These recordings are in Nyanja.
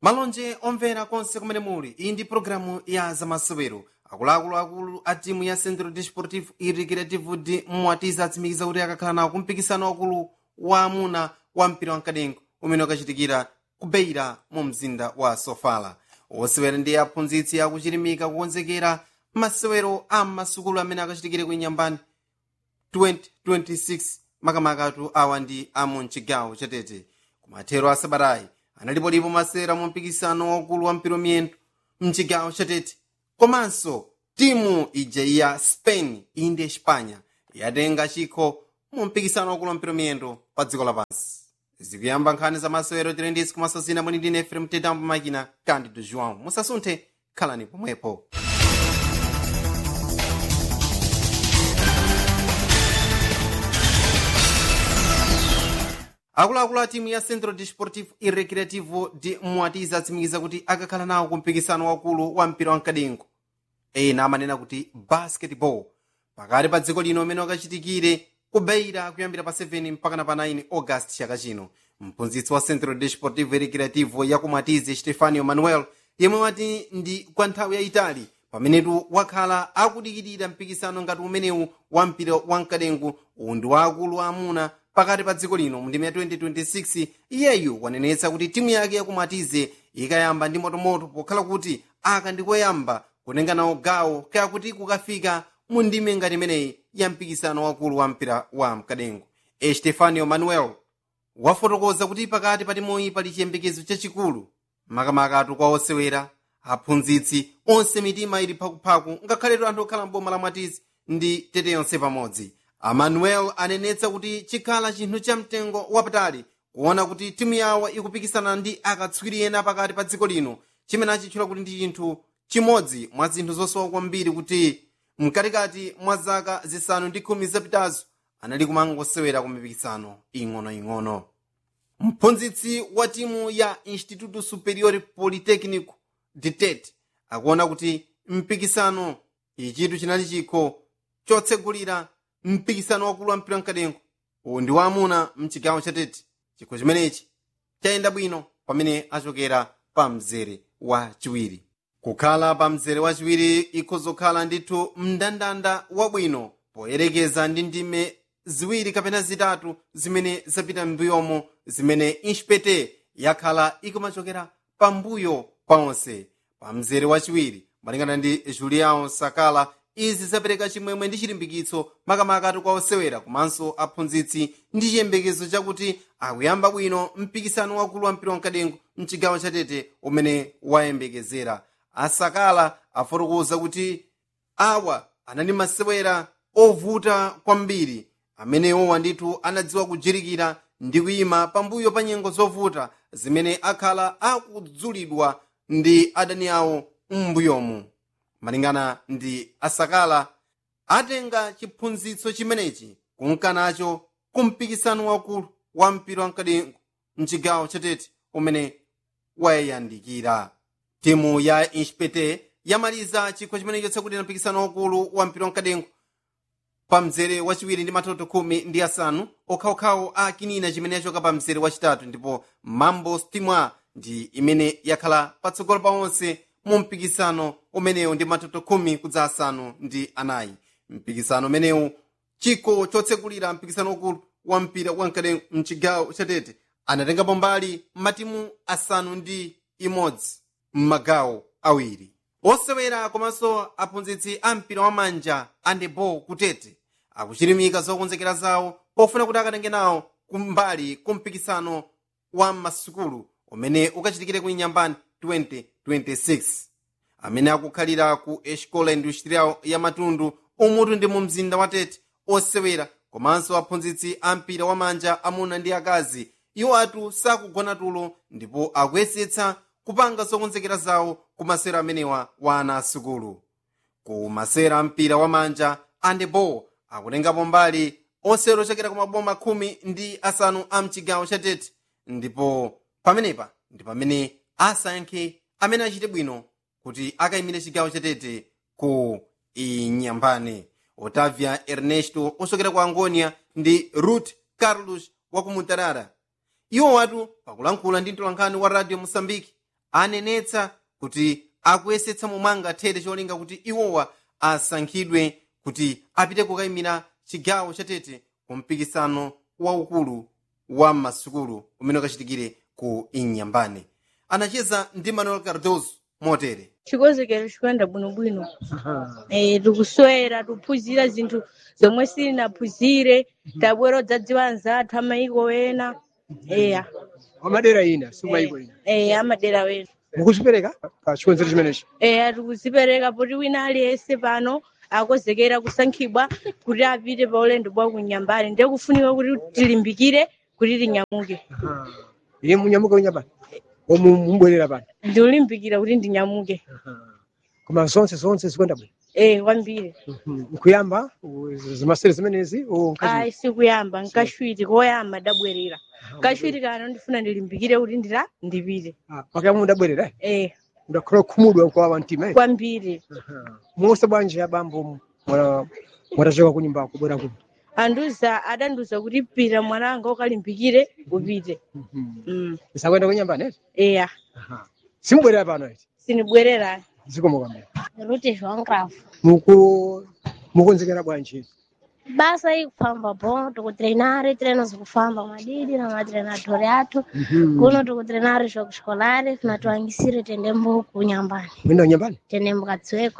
malonje omvera konse kumene muli iyi ndi pologalamu ya zamasewero akuluakulu a timu ya centro desportivo e recreativo de mwatiza atsimikiza kuti akakhala nawo kumpikisano wakulu wa amuna wa mpira wamkadengo umene ukachitikira kubeira mu mzinda wa sofala osewera ndi aphunzitsi akuchilimika kukonzekera masewero a masukulu amene akachitikire ku inyambani 2026 makamakatu awa ndi amu mchigawo chatete kumathero a sabatayi analipolipo masewera mu mpikisano waukulu wa mpira miyendo mchigawo chatete komanso timu ija ya spain indi espanya yatenga chikho mu mpikisano waukulu wa mpira miyendo pa dziko lapansi zikuyamba nkhani za masewero tilendisi kumasasina mwini ndine efrem tetambo makina candido joão musasunthe khalani pomwepo akuluakulu a timu ya centro desportivo e recreativo de mwatiza atsimikiza kuti akakhala nawo ku mpikisano wakulu wa mpira wamkadengo ena amanena kuti basketball pakati pa dziko lino umene wakachitikire kubeira kuyambira pa 7 mpaka pa 9 august chaka chino mphunzitsi wa centro desportivo e recreativo ya kumwatize stefanio manuel yemwe wati ndi kwa nthawi yayitali pamenetu wakhala akudikirira mpikisano ngati umenewu wa mpira wamkadengo uwu ndi waakulu amuna pakati pa dziko lino mu ndime ya 2026 iyeyu wanenetsa kuti timu yake yakumwatize ikayamba ndi motomoto pokhala kuti aka ndikoyamba kutenga nawo gawo kaya kuti kukafika mu ndime ngati imeneyi ya mpikisano wakulu wa mpira wa mkadengo estefanio manuel wafotokoza kuti pakati pa timuyi pali chiyembekezo chachikulu makamakatu kwa osewera aphunzitsi onse mitima ili phakuphaku ngakhaletu anthu okhala mboma la mwatizi ndi tete yonse pamodzi amanuel anenetsa kuti chikhala chinthu cha mtengo wapatali kuona kuti timu yawo ikupikisana ndi akatswiri ena pakati pa dziko lino chimene achitchula kuti ndi chinthu chimodzi mwa zinthu zosowa kwambiri kuti mkatikati mwa zaka zisanu ndi khumi zapitazo anali kumangosewera ku mipikisano ing'onoing'ono mphunzitsi wa timu ya instituto superior politecnico de tete akuona kuti mpikisano ichitu chinali chikho chotsegulira mpikisano wakulu wa mpira mkadengo uwu ndi waamuna mchigawo chatete chikho chimenechi chayenda bwino pamene achokera pa mzere wa chiwiri kukhala pa mzere wachiwiri ikhozokhala ndithu mndandanda wabwino poyerekeza ndi ndime ziwiri kapena zitatu zimene zapita m'mbuyomo zimene inspete yakhala ikumachokera pambuyo paonse pa mzere wachiwiri malingana ndi julião sakala izi zapereka chimwemwe ndi chilimbikitso makamakatu kwa osewera komanso aphunzitsi ndi chiyembekezo chakuti akuyamba bwino mpikisano wakulu wa mpira wamkadengo mchigawo chatete umene wayembekezera asakala afotokoza kuti awa anali masewera ovuta kwambiri amenewowa ndithu anadziwa kujirikira ndi kuyima pambuyo pa nyengo zovuta zimene akhala akudzulidwa ndi adani awo m'mbuyomu malingana ndi asakala atenga chiphunzitso chimenechi kunkanacho kumpikisano wakulu wa mpira wamkadengo mchigawo chatete umene wayandikira timu ya inspete yamaliza chikho chimenecho chakuti mpikisano wakulu wa mpira wamkadengo pa mzere wachiwiri ndi matoto khumi ndi asanu okhaokhawo a kinina chimene yachoka pa mzere wachitatu ndipo mambo stimwa ndi imene yakhala patsogolo pa onse mu mpikisano umenewu ndi matoto khumi kudza asanu ndi anayi mpikisano umenewu chikho chotsekulira mpikisano ukulu wa mpira wamkadengo mchigawo chatete anatengapo mbali matimu asanu ndi imodzi m'magawo awiri osewera komanso aphunzitsi a mpira wamanja andebo kutete akuchilimika zokonzekera zawo pofuna kuti akatenge nawo kumbali kumpikisano wa masukulu umene ukachitikire ku inyambani 2026 amene akukhalira ku escola industrial ya matundu umutu ndi mu mzinda wa tete osewera komanso aphunzitsi a mpira wamanja amuna ndi akazi iwo atu sakugona tulo ndipo akuyesetsa kupanga zokonzekera zawo ku masewera amenewa wa ana asukulu ku masewera mpira wamanja andebo akutengapo mbali osewera ochokera ku maboma khumi ndi asanu a mchigawo cha tete ndipo pamenepa ndi pamene asankhe amene achite bwino kuti akayimire chigawo cha tete ku inyambane otavia ernesto ochokera ku angonia ndi ruth carlos wa ku mutarara iwo watu pakulankhula ndi mtolankhani wa radio mosambiki anenetsa kuti akuyesetsa momanga thete cholinga kuti iwowa asankhidwe kuti apite kukayimira chigawo chatete ku mpikisano waukulu wa masukulu umene ukachitikire ku inyambane anacheza ndi manuel cardoso motere chikonzekero chikuyenda bwinobwino eh, tikuswera tiphunzira zinthu zomwe sitinaphunzire tabwera odzadziwa anzathu amayiko ena eya amadera ina simayiko ina eh, amadera wena mukuzipereka pa chikonzero chimenechi eya tikuzipereka poti wina aliyense pano akonzekera kusankhidwa kuti apite pa ulendo bwa kunyambani ndiye kufunika kuti tilimbikire kuti tinyamuke iye munyamuka unyambani omu mubwerera pano ndiulimbikira kuti ndinyamuke koma zonse zonse zikuyenda bwino eh, kwambiri nkuyamba zimasere zimenezi ayi sikuyamba nkashwiti koyamba dabwerera kashwiti kana ndifuna ndilimbikire kuti ndira ndipite pakuyamba mudabwerera eh, mudakhala kukhumudwa kwawa mtima eh? kwambiri musa bwanji abambo mwana- mwatachoka kunyumba kubwera kuno anduza adanduza kuti pita mwananga ukalimbikire upite mm. isakuyenda kunyambani eti eya simubwerera pano eti sinibwerera zikomo kwambiri Ruti João Cravo. muku mukonzekera bwanji Basa aí kufamba bom, tikutreinar, treinos kufamba madidi na matreinadori athu. Kuno tikutreinar jogo escolar, na tuangisire tendembo kunyambani. mwenda kunyambani Tendembo katsweko.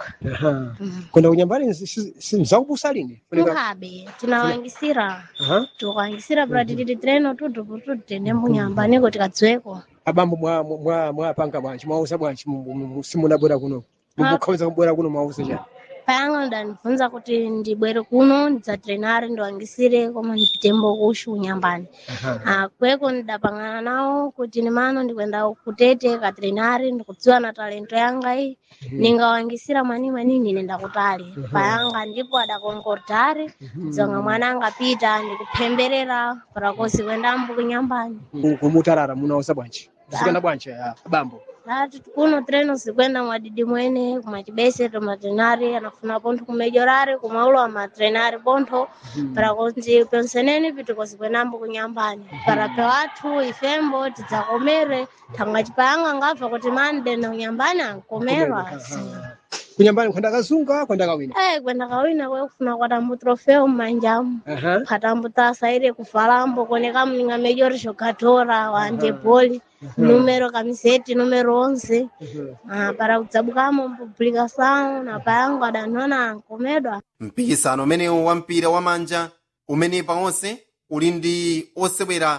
kwenda kunyambani mzakubusa lini Funika- Tuhabe, tunawangisira. Aha. Tukuangisira pra tititi treino tutu putu tendembo nyambani kuti katsweko. abambo mwa- mwa- mwapanga bwanji mwausa bwanji mu- mu- mu- simunabwera kuno mukukhawiza kubwera kuno mwausa chani Payanga ndanifunza kuti ndibwere kuno ndidzatrenare ndiwangisire koma ndipitembo kushu kunyambani. Ah, kweko ndidapangana nawo kuti nimano ndikwenda kutete katrenari ndikudziwa na talento yanga iyi ningawangisira mwani mwani nine ndakutali payanga ndipo adakonkordari dzonga mwana angapita ndikuphemberera parakosi kwendambo kunyambani Ku- kumutarara munausa bwanji zikenda bwanji ah, abambo ati kuno treno zikwenda mwadidi mwene kumachibese tomatrenari anafuna pontho kumejorari kumaulo wa matrenari pontho parakonzi penseneni pitiko zikwendambo kunyambani parape wathu ifembo tidzakomere thangwa chipayanga ngabva kuti mande na kunyambani ankomerwa kunyambani kwenda kazunga kwenda kawina Eh, kwenda kawina kwekufuna kwatambo trofeo mmanjamu Aha. khatambo tasaire kufalambo koneka mninga major jogatora wande boli numero kamiseti numero onze Ah, para kudzabukamo mpublikação na payango adanona ankomedwa mpikisano umenewu wa mpira wa manja umene pawonse uli ndi osewera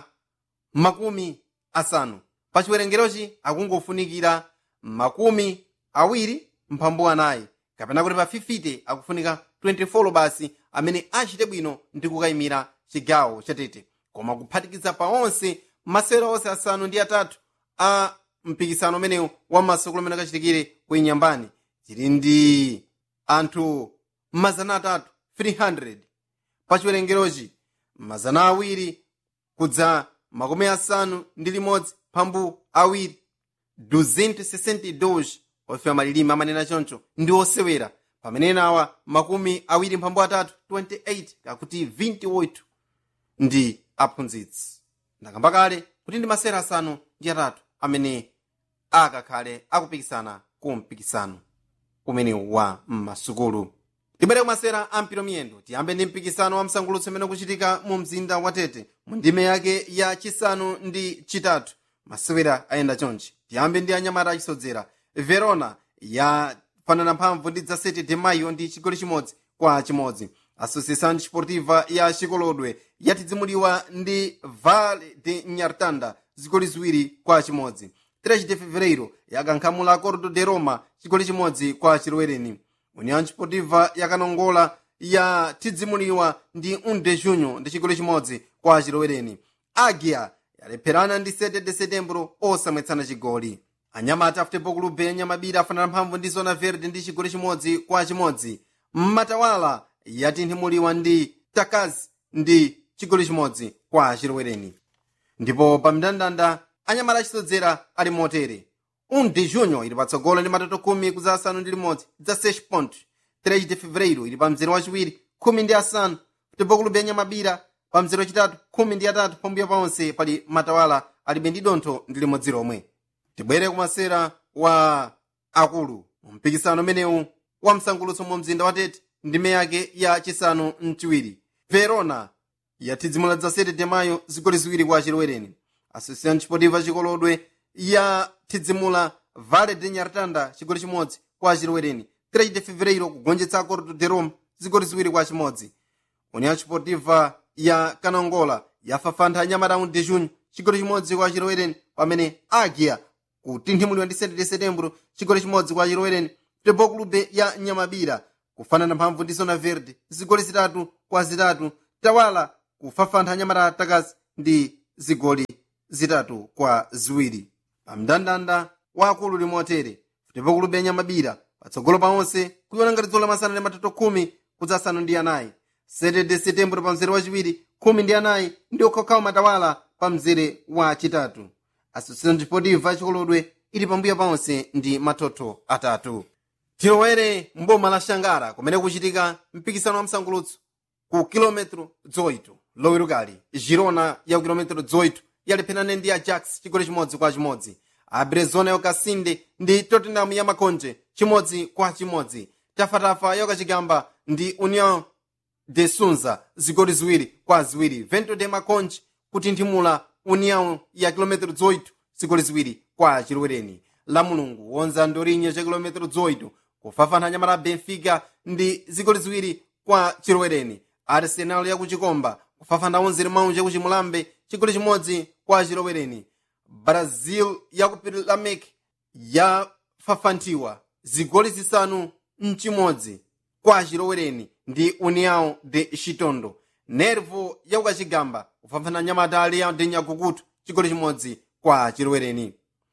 makumi asanu pa chiwerengerochi akungofunikira makumi awiri mphambu anayi kapena kuti pa 50 akufunika 24 basi amene achite bwino ndi kukayimira chigawo chatete koma kuphatikiza pawonse masewera onse asanu ndi atatu a mpikisano umenewu wa masukulu amene akachitikire ku inyambani tili ndi anthu mazana atatu 300 pa chiwerengerochi mazana awiri kudza makumi asanu ndi limodzi mphambu awiri 262 ofe amalilime amanena choncho ndi osewera pamene nawa makumi awiri mphambu atatu 28 kakuti 28 ndi aphunzitsi ndakamba kale kuti ndi masewera asanu ndi atatu amene akakhale akupikisana ku mpikisano umenewu wa m'masukulu tibwere kumasera a mpiro miyendo tiyambe ndi mpikisano wa msangulutso umene ukuchitika mu mzinda wa tete mu ndime yake ya chisanu ndi chitatu masewera ayenda chonchi tiyambe ndi anyamata achisodzera verona yafanana mphamvu ndi dza 7 de maio ndi chigoli chimodzi kwa chimodzi associação desportiva ya chikolodwe yatidzimuliwa ndi vale de nyartanda zigoli ziwiri kwa chimodzi 3 de fevereiro yakankhamula acordo de roma chigoli chimodzi kwa chilowereni união desportiva yakanongola yatidzimuliwa ndi 1 de junho ndi chigoli chimodzi kwa chilowereni agia yalepherana ndi 7 de setembro osamwetsana chigoli anyamata futebol club yanyamabira afanana mphamvu ndi zona verde ndi chigoli chimodzi kwa chimodzi mmatawala yatinthumuliwa ndi takazi ndi chigoli chimodzi kwa chilowereni ndipo pa mndandanda anyamata achisodzera ali motere 1 de junho ili patsogolo ndi matoto khumi kudza asanu ndi limodzi dza 6 point 3 de fevereiro ili pa mzere wachiwiri khumi ndi asanu futebol club yanyamabira pa mzere wachitatu khumi ndi atatu pambuyo paonse pali matawala alibe ndi dontho ndi limodzi lomwe tibwere kumasera wa akulu mpikisano umenewu wa msangulutso mu mzinda wa tete ndime yake ya chisanu mchiwiri verona yathidzimula dza 7 de mayo zigoli ziwiri kwa chilowereni association chipotiva chikolodwe yathidzimula vale de nyartanda chigoli chimodzi kwa chilowereni 3 de fevereiro kugonjetsa cordo de rome zigoli ziwiri kwa chimodzi união chipotiva ya kanongola yafafantha anyamata de junho chigoli chimodzi kwa chilowereni pamene agia kutinthimulidwa ndi 7 de setembro chigoli chimodzi kwa chilowereni futebol clube ya nyamabira kufanana mphamvu ndi zona verde zigoli zitatu kwa zitatu tawala kufafantha anyamata atakazi ndi zigoli zitatu kwa ziwiri pamndandanda wa akulu limotere futebol clube ya nyamabira patsogolo pa onse kuiona ngati dzulo lamasana ndi matoto khumi kudzasanu ndi anayi 7 de setembro pa mzere wachiwiri khumi ndi anayi ndi okhokhawo matawala pa mzere wa chitatu association deportiva chikolodwe ili pambuyo paonse ndi matoto atatu tilowere mboma la shangara kumene kuchitika mpikisano wa msangulutso ku kilometro 8 lowerukali girona ya ku kilometro 8 yalepherana ndi ajax chigoli chimodzi kwa chimodzi abrezona yokasinde ndi tottenham ya makonje chimodzi kwa chimodzi tafatafa yokachigamba ndi union de sunza zigoli ziwiri kwa ziwiri vento de makonje kutinthimula união ya kilometro 18 zigoli ziwiri kwa chilowereni la mulungu wonza ndorinye cha kilometro 18 kufafantha nyamata benfica ndi zigoli ziwiri kwa chilowereni arsenal ya kuchikomba kufafantha onzere maunja kuchimulambe chigoli chimodzi kwa chilowereni brazil ya ku pirilamek yafafanthiwa zigoli zisanu mchimodzi kwa chilowereni ndi união de chitondo nervo ya kukachigamba kufafana nyamata ali ya nyakukutu chigoli chimodzi kwa chilowereni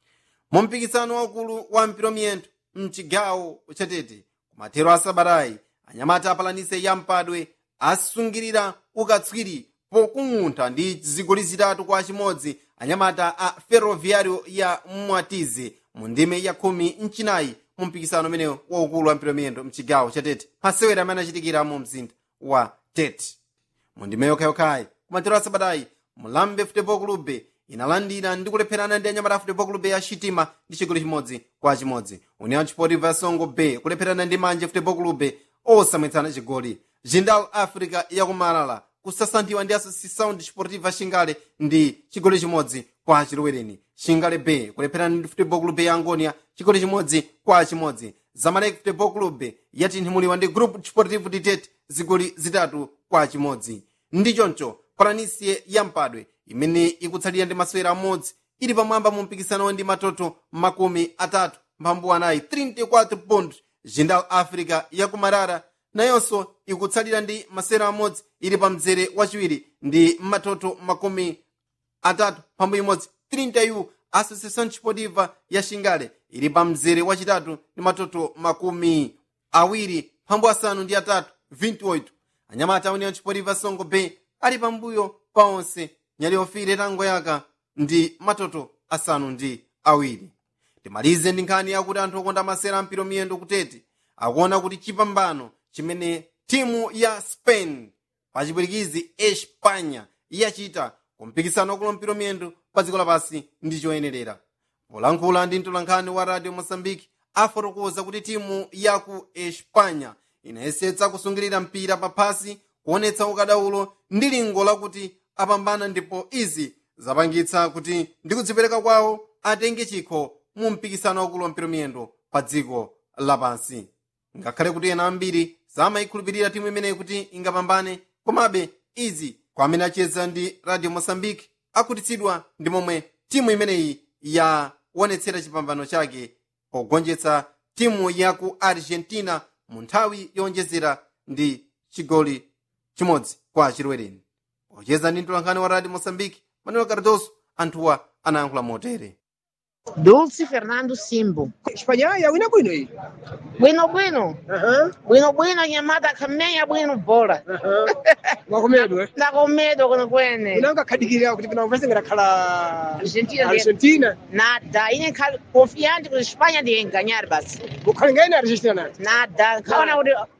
mu mpikisano waukulu wa mpiromiyento mchigawo chatete kumathero a sabatayi anyamata apalanise ya mpadwe asungirira ukatswiri pokung'untha ndi zigoli zitatu kwa chimodzi anyamata a ferroviario ya mwatize mu ndime ya khumi mchinayi mu mpikisano umenewo waukulu wa mpiromiyento mchigawo chatete masewera amene achitikira mu mzinda wa tete mu ndime yokhayokhayi kumathero a sabatayi mulambe futebol clube inalandira ndi kulepherana ndi anyamata a futebol clube ya shitima ndi chigoli chimodzi kwa chimodzi união desportiva ya songo bay kulepherana ndi manje futebol clube osamwetsana chigoli jindal africa yakumalala kusasanthiwa ndi associação desportiva xingale ndi chigoli chimodzi kwa chilowereni xingale bay kulepherana ndi futebol clube ya angonia chigoli chimodzi kwa chimodzi zamalek futebol clube yatinthimulidwa ndi grupo desportivo de tete zigoli zitatu kwa chimodzi ndi choncho palanisie ya mpadwe imene ikutsalira ndi masewera amodzi ili pamwamba mu mpikisano ndi matoto makumi atatu mphambu anayi 34 pond jindal africa yakumarara nayonso ikutsalira ndi masewera amodzi ili pa mzere wachiwiri ndi matoto makumi atatu mphambu imodzi 30 associação desportiva ya xingale ili pa mzere wachitatu ndi matoto makumi awiri mphambu asanu ndi atatu 28 anyamata a união desportiva songo bay ali pambuyo pa onse nyali ofire tango yaka ndi matoto asanu ndi awiri timalize ndi nkhani yakuti anthu okonda masera ampiro miyendo kutete akuona kuti chipambano chimene timu ya spain pachipwirikizi espanya yachita kumpikisano wakulo mpiro miyendo pa dziko lapansi ndi choyenerera polankhula ndi mtolankhani wa radio mosambiki afotokoza kuti timu ya ku espanya inayesetsa kusungirira mpira paphasi kuonetsa ukadaulo ndi lingo lakuti apambana ndipo izi zapangitsa kuti ndi kudzipereka kwawo atenge chikho mu mpikisano wakulo mpiro miyendo pa dziko lapansi ngakhale kuti ena ambiri samayikhulupirira timu imeneyi kuti ingapambane komabe izi kwa amene acheza ndi radio mosambiki akhutitsidwa ndi momwe timu imeneyi yaonetsera chipambano chake pogonjetsa timu ya ku argentina mu nthawi yowonjezera ndi chigoli chimodzi kwa chilowereni pocheza ndi mtolankhani wa radio mosambiki manuel cardoso anthuwa anayankhula motere Dulce Fernando Simbo. espanya yawina bwino iyi Bwino bwino, Aha, bwino bwino nyamata kamenya bwino bora. aha. mwakomedwe Ndakomedo kuno kwene. unanga khadikirira kuti pina kupese ngakhala Argentina ndiye- argentina Nada, ine kali confiante kuti Espanha ndiye ganhar basi. ukhali ngaine argentina nati Nada, kaona kuti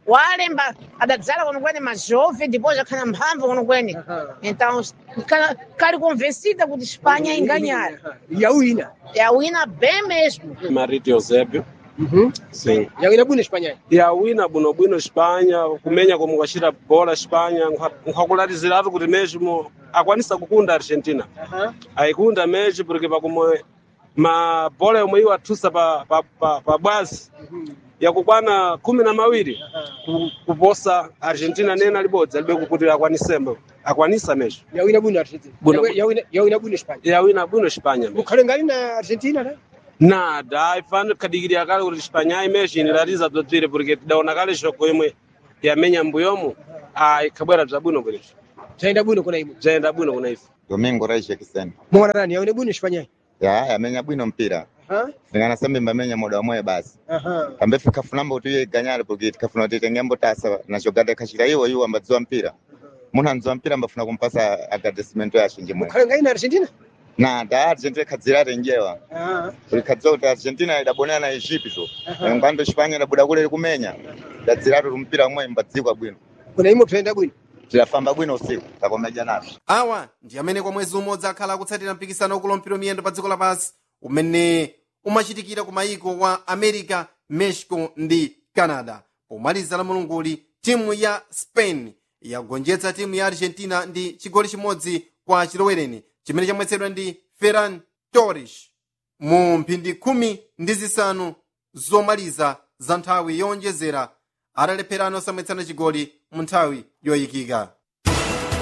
walemba adadzala kwenekwene majove ndipo jakhala mphamvu kwenekwene Aha. então kala- kali convencida kuti espanha inganyara yawina yawina bem mesmo Marito Eusébio, Mhm. sim. yawina bwino espanha yawina bwinobwino espanha kumenya komwe kwacita bola espanha nkhakulatiziratu kuti mesmo akwanisa kukunda argentina Aha. aikunda mesmo porque pakomwe mabola yomwe iwo athusa pa, pa, pa, pa bwazi yakukwana khumi na mawiri ku- kuposa argentina nena libodzi alibe kuti akwanisemo akwanisa mesmo yawina bwino argentina Bwino- Yawi- yawina yawina bwino espanha yawina bwino espanha mesmo mukhale ngali na argentina ta nada aifana kadikirira kale kuti espanha imesmo inilatiza bzobzire porque tidaona kale shoko imwe yamenya mbuyomo ikhabwera bzabwino bwinenso zayenda bwino kuna imwe bzayenda bwino kuna ife Domingo Raisha Kiseni. mwana nani yawina bwino espanha Ya, yamenya bwino mpira. Aha. Singana sambi mbamenya muda wamwe basi. Aha. Kambe fikafuna kuti iye ganyale porque tikafuna kuti tengembo tasa na jogada kashira iwo iwo ambadziwa mpira. Munhu andziwa mpira ambafuna kumpasa agradecement ya shinji mwe. mukhale ngali na argentina Na da Argentina kadzira renjewa. Aha. Kuli kadziwa kuti Argentina idabonera na Egypto. Aha. Ngwando Espanya idabuda kule kumenya. Dadzira kuti mpira mwe mbadzikwa bwino. kuna imwe kutayenda bwino Tilafamba bwino usiku. Takomeja nazo. awa ndi amene kwa mwezi umodzi akhala akutsatira mpikisano wakulu mpira miyendo pa dziko lapansi umene umachitikira ku mayiko wa america mexico ndi canada pomaliza la mulunguli timu ya spain yagonjetsa timu ya argentina ndi chigoli chimodzi kwa chilowereni chimene chamwetsedwa ndi ferran torres mu mphindi khumi ndi zisanu zomaliza za nthawi yowonjezera atalepherana osamwetsana chigoli mu nthawi yoyikika